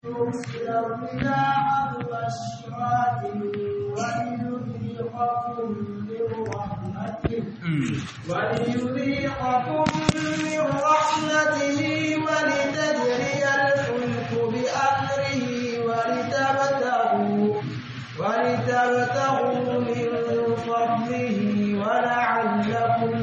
يرسل الرياح مبشرات وليذيقكم من رحمته وليذيقكم من رحمته ولتجري الفلك بأمره ولتبتغوا ولتبتغوا من فضله ولعلكم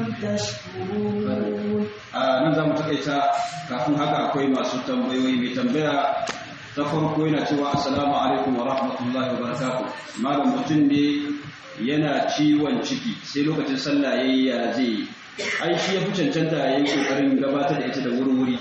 تشكرون a nan za mu takaita kafin haka akwai masu tambayoyi mai tambaya ta farko yana cewa assalamu alaikum wa rahmatullahi wa barakatuh malam mutum ne yana ciwon ciki sai lokacin sallah yayi ya zai ai shi ya fi cancanta yayin kokarin gabatar da ita da wuri-wuri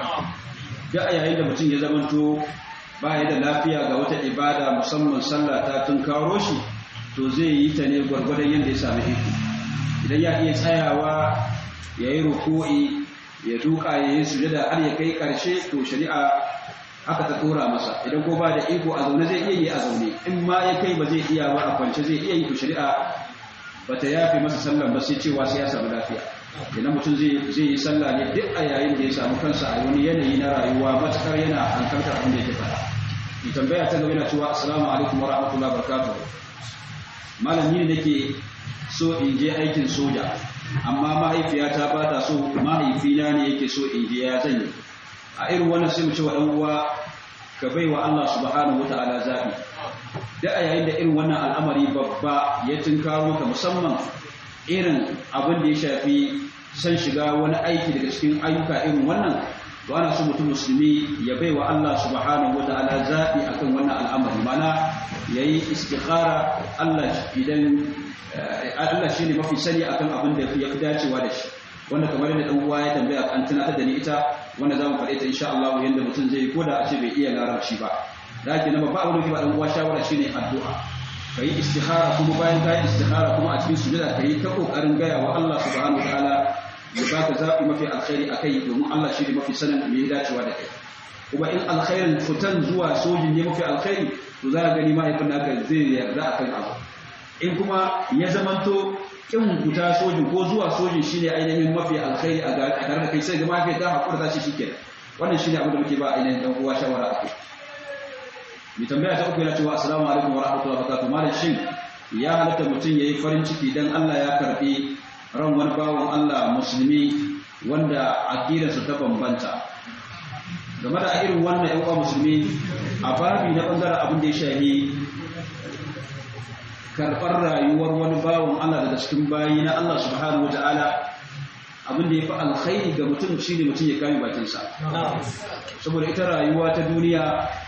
da a yayin da mutum ya zamanto ba ya da lafiya ga wata ibada musamman sallah ta tun kawo shi to zai yi ta ne gwargwadon yadda ya sami iko idan ya iya tsayawa ya yi ruku'i ya duka ya yi sujada har ya kai karshe to shari'a haka ta tura masa idan ko ba da iko a zaune zai iya yi a zaune in ma ya kai ba zai iya ba a kwance zai iya yi to shari'a ba ta yafe masa sallan ba sai cewa sai ya samu lafiya idan mutum zai yi sallah ne duk a yayin da ya samu kansa a wani yanayi na rayuwa matukar yana hankaltar abin da yake faɗa ki tambaya ta gaba yana cewa assalamu alaikum wa rahmatullahi wa barakatuh malami ne nake so in je aikin soja amma mahaifiyata ba ta so mahaifina ne yake so in je ya zanyi a irin wannan sai mu ce wa dan uwa ka bai wa Allah subhanahu wataala zabi da a yayin da irin wannan al'amari babba ya tunkaro ka musamman irin abin da ya shafi san shiga wani aiki daga cikin ayyuka irin wannan to ana so mutum musulmi ya bai wa Allah subhanahu wataala zabi akan wannan al'amari mana yayi istikhara Allah idan Allah shi ne mafi sani akan abin da ya fi dacewa da shi wanda kamar yadda dan uwa ya tambaya an tunatar da ni ita wanda zamu faɗe ta insha Allah yanda mutum zai ko da a ce bai iya larabci ba da ake na babba abin da ba dan uwa shawara shine addu'a kai istikhara kuma bayan kai istikhara kuma a cikin sujada kai ta kokarin gaya wa Allah subhanahu wataala ya baka zabi mafi alkhairi akai domin Allah shi ne mafi sanin me ya dacewa da kai kuma in alkhairin fitan zuwa sojin ne mafi alkhairi to za ka gani mahaifin naka zai yarda akan abu in kuma ya zamanto kin kuta sojin ko zuwa sojin shine ainihin mafi alkhairi a tare da kai sai ga mafi ta hakura ta ce shikenan wannan shine abin da muke ba ainihin dan uwa shawara akai mi tambaya ta uku yana cewa assalamu alaikum wa rahmatullahi wa barakatuh malam shin ya halatta mutum yayi farin ciki dan Allah ya karbi ran wani bawon Allah musulmi wanda aqidarsa ta bambanta game da irin wannan ƴan uwa musulmi a babi na bangaren abin da ya shahi karɓar rayuwar wani bawan Allah daga cikin bayi na Allah subhanahu wa ta'ala abin da ya fi alkhairi ga mutum shi ne mutum ya kame bakinsa saboda ita rayuwa ta duniya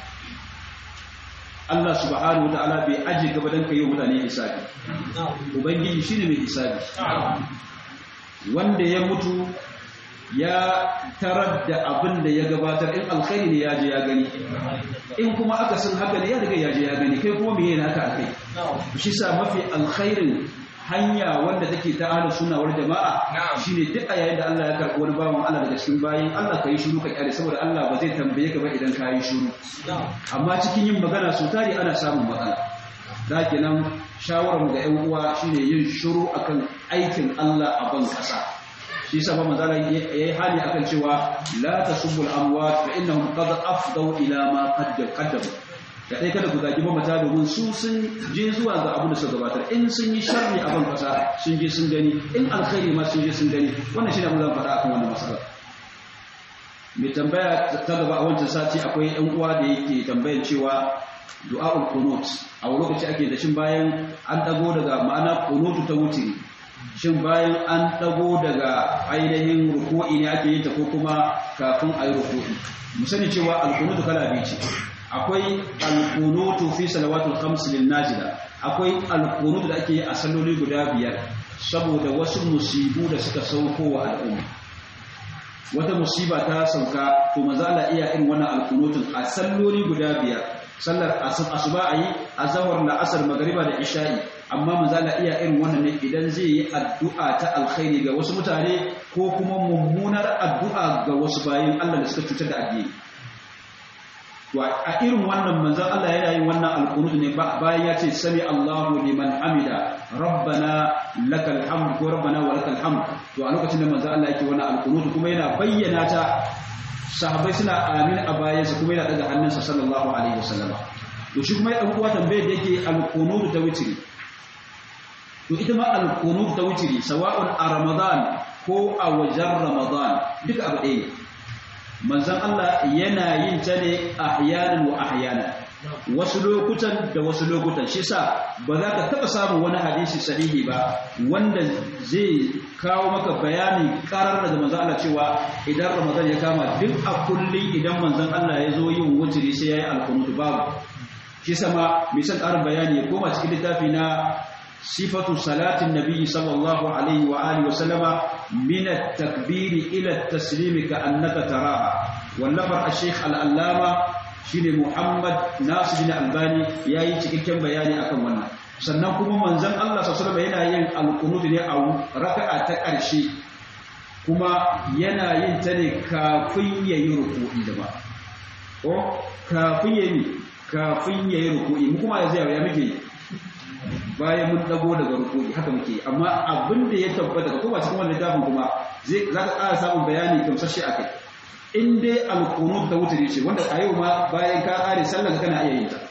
Allah subhanahu wa ta'ala bai aje gaba don kai mutane hisabi ubangiji shi ne mai hisabi wanda ya mutu ya tarar da abin da ya gabatar in alkhairi ne ya je ya gani in kuma aka sun haka ne ya riga ya je ya gani kai kuma meye naka akai shi sa mafi alkhairin hanya wanda take ta ahlus sunna wal jama'a shine duk a yayin da Allah ya karɓi wani bawan Allah daga cikin bayin Allah kai shiru ka kyale saboda Allah ba zai tambaye ka ba idan ka yi shiru amma cikin yin magana so tari ana samun matsala da kenan shawarar mu ga ƴan uwa shine yin shiru akan aikin Allah a ban kasa shi yasa ba manzala yayi hali akan cewa la tasubul amwat fa innahum qad afdau ila ma qaddamu da dai kada ku zagi mamata domin su sun je zuwa ga abin da suka gabatar in sun yi sharri a ban kasa sun je sun gani in alkhairi ma sun je sun gani wannan shine abin da zan faɗa akan wannan masala mai tambaya ta gaba a wancan sati akwai ɗan uwa da yake tambayan cewa du'a'ul qunut a wani lokaci ake da shin bayan an dago daga ma'ana qunutu ta wutiri shin bayan an dago daga ainihin ruku'i ne ake yin ta ko kuma kafin a yi ruku'i mu sani cewa alkunutu kala biyu ce akwai alkunutu fi salawatul khams lil najila akwai alkunutu da ake yi a salloli guda biyar saboda wasu musibu da suka sauko wa al'umma wata musiba ta sauka to maza Allah iya irin wannan alkunutun a salloli guda biyar sallar asuba ayi azhar la asr magriba da isha'i amma manzala iya irin wannan ne idan zai yi addu'a ta alkhairi ga wasu mutane ko kuma mummunar addu'a ga wasu bayin Allah da suka cutar da addini to a irin wannan manzon Allah yana yin wannan alqunut ne bayan ya ce sami Allahu liman hamida rabbana lakal hamd ko rabbana wa lakal hamd to a lokacin da manzon Allah yake wannan alqunut kuma yana bayyana ta sahabbai suna amin a bayansa kuma yana daga hannunsa sallallahu alaihi wasallama to shi kuma ya dan uwa tambayar da yake al-qunut ta witri to ita ma al-qunut ta witri sawa'un a ramadan ko a wajen ramadan duka abu ɗaya manzon Allah yana yin ta ne ahyanan wa ahyanan wasu lokutan da wasu lokutan shi sa ba za ka taɓa samun wani hadisi sahihi ba wanda zai kawo maka bayani karar da manzon Allah cewa idan ramadan ya kama duk a kullum idan manzon Allah ya zo yin wuturi sai ya yi alkunutu babu shi sama mai son ƙarin bayani ya koma cikin littafi na sifatu salatin nabiyyi sallallahu alaihi wa alihi wa sallama min at-takbir ila at-taslim ka annaka taraha wallafar al-sheikh al-allama shine Muhammad Nasir bin Albani yayi cikakken bayani akan wannan sannan kuma manzon Allah sallallahu alaihi yana yin al-qunut ne a raka'a ta ƙarshe kuma yana yin ta ne kafin yayi ruku'i da ba ko kafin yayi kafin yayi ruku'i mu kuma yanzu ya muke bayan mun dago daga ruku'i haka muke amma abin da ya tabbata ko ba cikin wannan littafin kuma zai zaka ƙara samun bayani gamsashe akai in dai alkunut da wuturi ce wanda a yau ma bayan ka ƙare sallar ka kana iya yin ta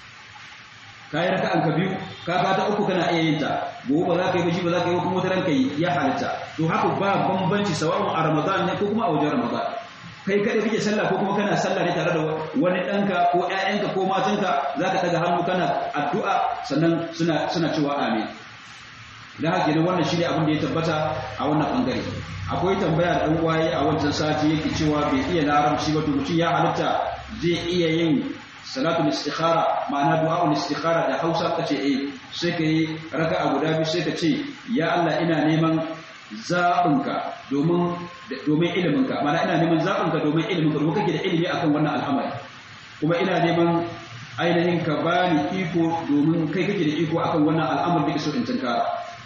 ka yi raka'an ka biyu ka ka ta uku kana iya yin ta gobe ba za ka yi ba shi ba za ka yi kuma wata ranka yi ya halitta to haka ba bambanci sawa'un a ramadan ne ko kuma a wajen ramadan kai kada kake sallah ko kuma kana sallah ne tare da wani ɗanka ko ƴaƴanka ko matanka za ka ɗaga hannu kana addu'a sannan suna suna cewa amin dan haka ne wannan shine abin da ya tabbata a wannan bangare akwai tambaya da dan waye a wancan sati yake cewa bai iya larabci ba to mutum ya halitta zai iya yin salatul istikhara ma'ana du'a'ul istikhara da Hausa kace eh sai kai raka'a guda biyu sai ka ce ya Allah ina neman zaɓinka domin domin iliminka ma'ana ina neman zaɓinka domin iliminka domin kake da ilimi akan wannan al'amari kuma ina neman ainihin ka bani iko domin kai kake da iko akan wannan al'amari da so in tunkara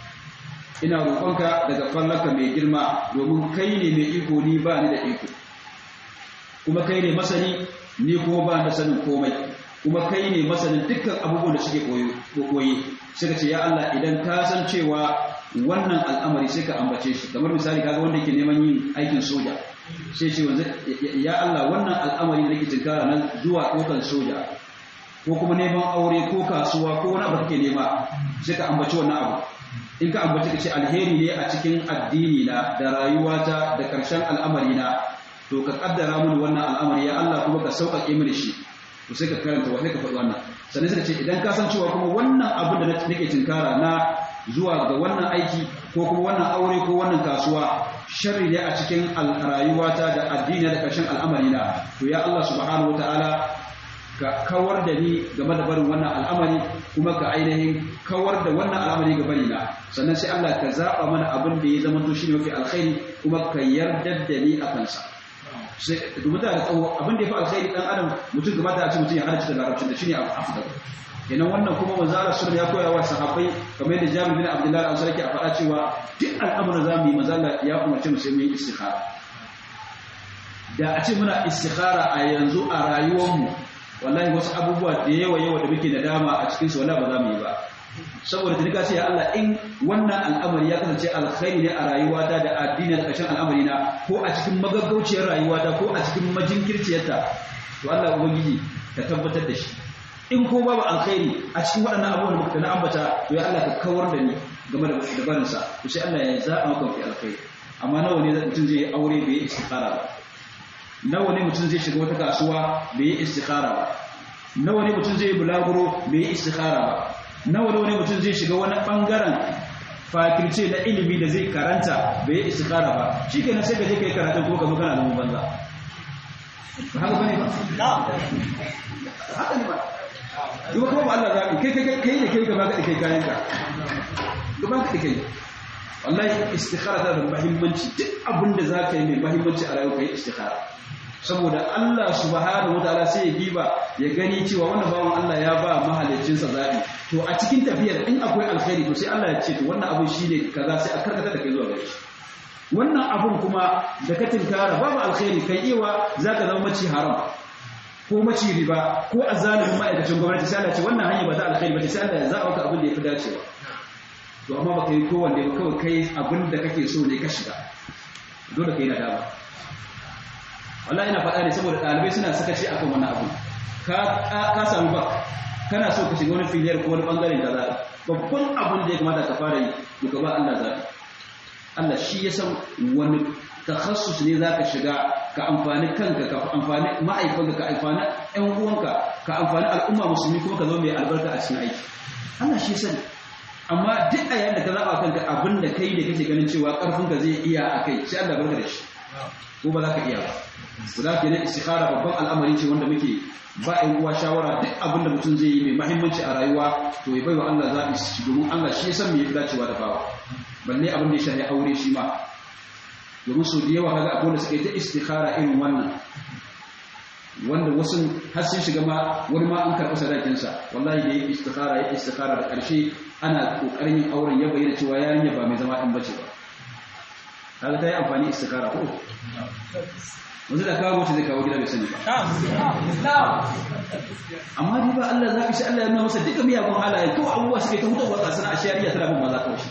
ina roƙonka daga fallaka mai girma domin kai ne mai iko ni ba ni da iko kuma kai ne masani ni kuma ba da sanin komai kuma kai ne masanin dukkan abubuwan da suke koyi suka ce ya Allah idan ka san cewa wannan al'amari sai ka ambace shi kamar misali kaga wanda yake neman yin aikin soja sai ce ya Allah wannan al'amari da nake tinkara na zuwa ɗaukar soja ko kuma neman aure ko kasuwa ko wani abu kake nema sai ka ambaci wannan abu in ka ambaci ka ce alheri ne a cikin addini na da rayuwata da ƙarshen al'amari na to ka kaddara mini wannan al'amari ya Allah kuma ka sauƙaƙe mini shi to sai ka karanta wa sai ka faɗi wannan sannan sai ka ce idan ka san cewa kuma wannan abin da nake tinkara na zuwa ga wannan aiki ko kuma wannan aure ko wannan kasuwa sharri ne a cikin rayuwata da addini da ƙarshen al'amari na to ya Allah subhanahu wataala ka kawar da ni game da barin wannan al'amari kuma ka ainihin kawar da wannan al'amari ga bari na sannan sai Allah ka zaba mana abin da ya zama to shine mafi alkhairi kuma ka yarda da ni a kansa sai dubu da tsawo abin da ya fi alkhairi dan adam mutum gaba da a ce mutum ya halarci da larabcin da shine abu afdal kenan wannan kuma manzo Allah sallallahu ya koya wa sahabbai kamar yadda Jabir bin Abdullah al-Ansari ke a faɗa cewa duk al'amuran zamu yi manzo Allah ya umarce mu sai mu yi istikhara da a ce muna istikhara a yanzu a rayuwarmu wallahi wasu abubuwa da yawa yawa da muke nadama a cikin su wallahi ba za mu yi ba saboda tunika ce ya Allah in wannan al'amari ya kasance alkhairi ne a rayuwata da addini da ƙarshen al'amari na ko a cikin magaggauciyar rayuwata ko a cikin majinkirciyarta to Allah ubangiji ka tabbatar da shi in ko babu alkhairi a cikin waɗannan abubuwan da na ambata to ya Allah ka kawar da ni game da dabarinsa to sai Allah ya zaɓa maka fi alkhairi amma nawa ne mutum zai yi aure bai yi istikhara ba nawa ne mutum zai shiga wata kasuwa bai yi istikhara ba nawa ne mutum zai yi bulaguro bai yi istikhara ba nawa nawa ne mutum zai shiga wani bangaren fakirce na ilimi da zai karanta bai yi istikhara ba shikenan sai ka je kai karatun ko ka zo kana zaman banza ba haka bane ba haka ne ba duba kuma ba Allah zaɓi kai kai kai da kai gaba ka kai kayan ka duba ka kai wallahi istikhara tana da muhimmanci duk abin da za ka yi mai muhimmanci a rayuwa kai istikhara saboda Allah subhanahu wataala sai ya diba ya gani cewa wannan bawan Allah ya ba mahaliccinsa zaɓi to a cikin tafiyar in akwai alkhairi to sai Allah ya ce to wannan abin shine kaza sai a karkata da kai zuwa gare shi wannan abun kuma da ka tinkara babu alkhairi kai iwa zaka zama maci haram ko maci riba ko azalimin ma'aikacin gwamnati sai Allah ce wannan hanya ba ta alkhairi ba sai Allah ya zaba ka abin da yafi dacewa to amma baka yi kowanne ba kawai kai abin da kake so ne ka shiga dole kai nadama wallahi ina faɗa ne saboda ɗalibai suna sakaci akan wannan abu ka ka samu bak kana so ka shiga wani filiyar ko wani bangaren da za babban abin da ya kamata ka fara yi to ka ba Allah zaɓi Allah shi ya san wani takhassus ne za ka shiga ka amfani kanka ka amfani ma'aikanka ka amfani ƴan uwanka ka amfani al'umma musulmi kuma ka zo mai albarka a cikin aiki Allah shi sani amma duk a yayin da ka zaɓa kanka abin da kai da kake ganin cewa ƙarfinka zai iya a kai sai Allah barka da shi ko ba za ka iya ba ku za ka yi na istikhara babban al'amari ce wanda muke ba ƴan uwa shawara duk abin da mutum zai yi mai mahimmanci a rayuwa to ya bai wa Allah zaɓi shi domin Allah shi ya san me ya fi dacewa da bawa balle abin da ya shafi aure shi ma domin sau da yawa kaga akwai da suka yi ta istikhara irin wannan wanda wasu har sun shiga ma wani ma an karɓi sadakinsa wallahi da ya istikhara ya istikhara da ƙarshe ana ƙoƙarin yin auren ya bayyana cewa yarinya ba mai zama ɗan bace ba kaga ta yi amfani istikhara ko wanzu da kawo mace zai kawo gida bai sani ba amma dai ba Allah zaɓi sai Allah ya nuna masa duka miyagun halaye kawai abubuwa suke ta hutarwa kasana a shari'a tana bin maza kawai shi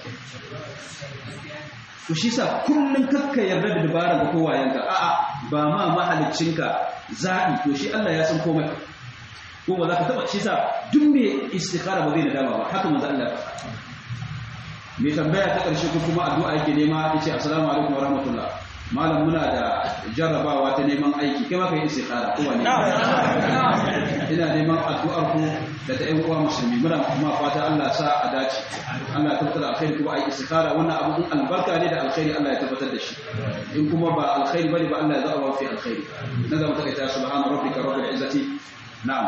to shi sa kullum kakka yarda da dabarar ga kowayenka a'a ba ma mahaliccinka zaɓi to shi Allah ya san komai ko ba za ka taɓa shi sa duk mai istikhara ba zai nadama ba haka manzo Allah mai tambaya ta ƙarshe ko kuma addu'a yake nema yace assalamu alaikum wa rahmatullah malam muna da jarrabawa ta neman aiki kai ma kai istikhara ko wani ina neman addu'ar ku da ta ƴan uwa musulmi muna kuma fata Allah sa a dace Allah ya tabbatar alkhairi kuma ai istikhara wannan abu din albarka ne da alkhairi Allah ya tabbatar da shi in kuma ba alkhairi bane ba Allah ya zaba fi alkhairi na zama take ta subhana rabbika rabbil izzati na'am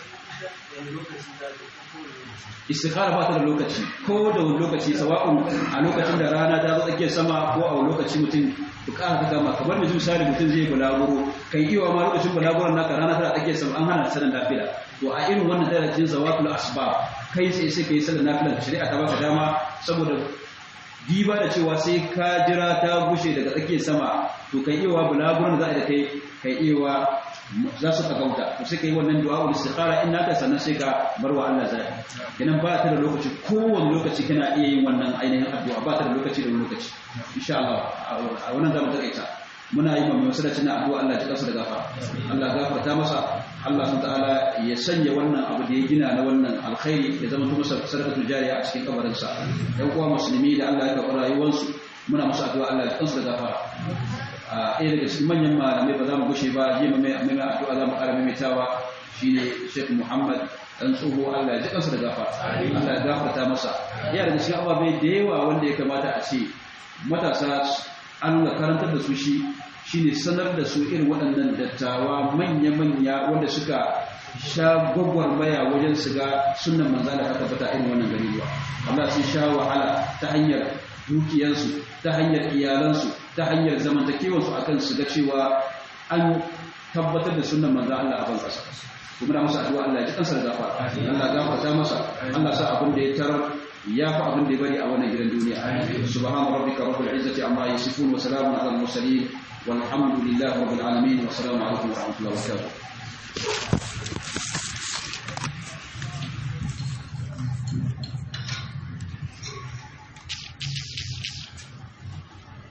istikhara ba ta da lokaci ko da wani lokaci sawa'un a lokacin da rana ta zo tsakiyar sama ko a wani lokaci mutum bukata ta kama kamar mai misali mutum zai bulaguro kai iya ma lokacin bulaguron naka rana tana tsakiyar sama an hana sanar nafila to a irin wannan dalilin zawatul asbab kai sai sai kai sanar nafila shari'a ta baka dama saboda diba da cewa sai ka jira ta gushe daga tsakiyar sama to kai iya bulaguron da za a da kai kai iya za su ka gauta to sai kai wannan du'a ul istikhara in naka sannan sai ka bar wa Allah zai kenan ba ta da lokaci kowane lokaci kana iya yin wannan ainihin addu'a ba ta da lokaci da lokaci insha Allah a wannan zamu takaita muna yi mai masallacin addu'a Allah ya kasa da gafara Allah gafarta masa Allah subhanahu ta'ala ya sanya wannan abu da ya gina na wannan alkhairi ya zama masa sadaqatu jariya a cikin kabarin sa ɗan uwa musulmi da Allah ya karɓi rayuwarsu muna musu addu'a Allah ya kasa da gafara a ɗaya daga cikin manyan malamai ba za mu gushe ba yi mai mai addu'a za mu ƙara maimaitawa shine Sheikh Muhammad dan tsoho Allah ya ji kansa da gafa Allah ya gafarta masa ya daga cikin ababai da yawa wanda ya kamata a ce matasa an ga karantar da su shi shine sanar da su irin waɗannan dattawa manya-manya wanda suka sha gwagwarmaya wajen su ga sunan manzala ta tabbata irin wannan gari ba Allah sun sha wahala ta hanyar dukiyarsu ta hanyar iyalansu ta hanyar zamantakewarsu akan su ga cewa an tabbatar da sunan manzo Allah a ban kasa kuma da masa addu'a Allah ya ji kansa da gafa Allah gafarta masa Allah sa abin da ya tarar ya fi abin da ya bari a wannan gidan duniya subhana rabbika rabbil izzati amma yasifun wa salamun ala al mursalin walhamdulillahi rabbil alamin wa assalamu alaikum wa rahmatullahi wa barakatuh